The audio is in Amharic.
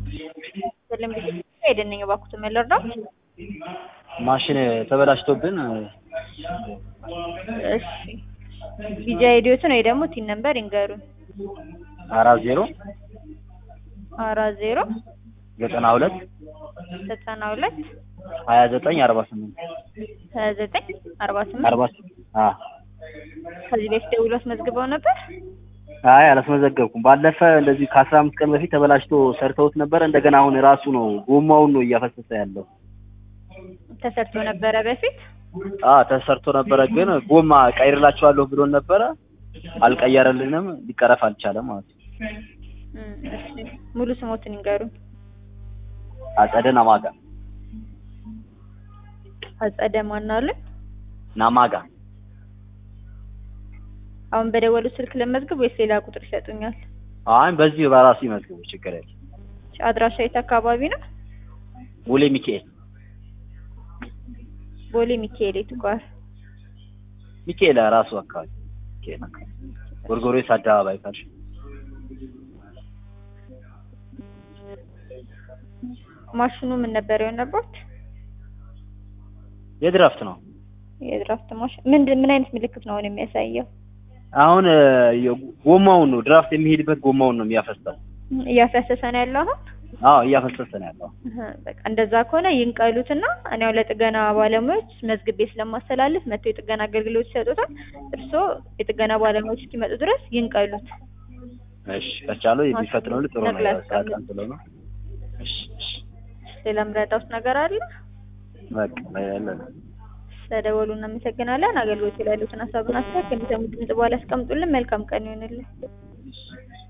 ሰለም ጊዜ ሄደንኝ እባክዎት መለርዳት ማሽን ተበላሽቶብን እሺ ቪዛ አይዲዎትን ወይ ደግሞ ቲን ነምበር ይንገሩን። አራት ዜሮ አራት ዜሮ ዘጠና ሁለት ዘጠና ሁለት ሀያ ዘጠኝ አርባ ስምንት ሀያ ዘጠኝ አርባ ስምንት አርባ አ ከዚህ በፊት ደውሎ አስመዝግበው ነበር። አይ አላስመዘገብኩም። ባለፈ እንደዚህ ከአስራ አምስት ቀን በፊት ተበላሽቶ ሰርተውት ነበር። እንደገና አሁን ራሱ ነው ጎማውን ነው እያፈሰሰ ያለው። ተሰርቶ ነበረ በፊት አ ተሰርቶ ነበረ፣ ግን ጎማ ቀይርላችኋለሁ ብሎን ነበረ። አልቀየረልንም፣ ሊቀረፍ አልቻለም ማለት ነው። እም፣ እሺ ሙሉ ስሞትን ይንገሩን። አጸደ ናማጋ አጸደ ማናሉን ናማጋ አሁን በደወሉ ስልክ ለመዝግብ ወይስ ሌላ ቁጥር ይሰጡኛል? አሁን በዚህ በራሱ ይመዝግቡ፣ ችግር የለም። አድራሻ የት አካባቢ ነው? ቦሌ ሚካኤል ቦሌ ሚካኤል የቱ ጋር? ሚካኤል ራሱ አካባቢ ሚካኤል አካባቢ ጎርጎሮስ አደባባይ ካልሽ ማሽኑ ምን ነበር የሆነበት? የድራፍት ነው። የድራፍት ማሽን ምንድን ምን አይነት ምልክት ነው አሁን የሚያሳየው? አሁን የ- ጎማውን ነው ድራፍት የሚሄድበት ጎማውን ነው የሚያፈሰው። እያፈሰሰ ነው ያለው አሁን? አዎ እያፈሰሰ ነው ያለው። እህ፣ በቃ እንደዛ ከሆነ ይንቀሉትና እኔ ያው ለጥገና ባለሙያዎች መዝግቤ ስለማስተላልፍ መጥተው የጥገና አገልግሎት ይሰጡታል። እርስዎ የጥገና ባለሙያዎች እስኪመጡ ድረስ ይንቀሉት። እሺ ከቻለው የሚፈጥነው ጥሩ ነው። ነቅላ ያው ሰዓት ቀን ስለሆነ እሺ እሺ ሌላ ምረዳውት ነገር አለ? በቃ ያለ ስለደወሉ እናመሰግናለን። አገልግሎት ላይ ያሉትን ሀሳብና አስተያየት ከሚሰሙ ድምጽ በኋላ ያስቀምጡልን። መልካም ቀን ይሆንልን። እሺ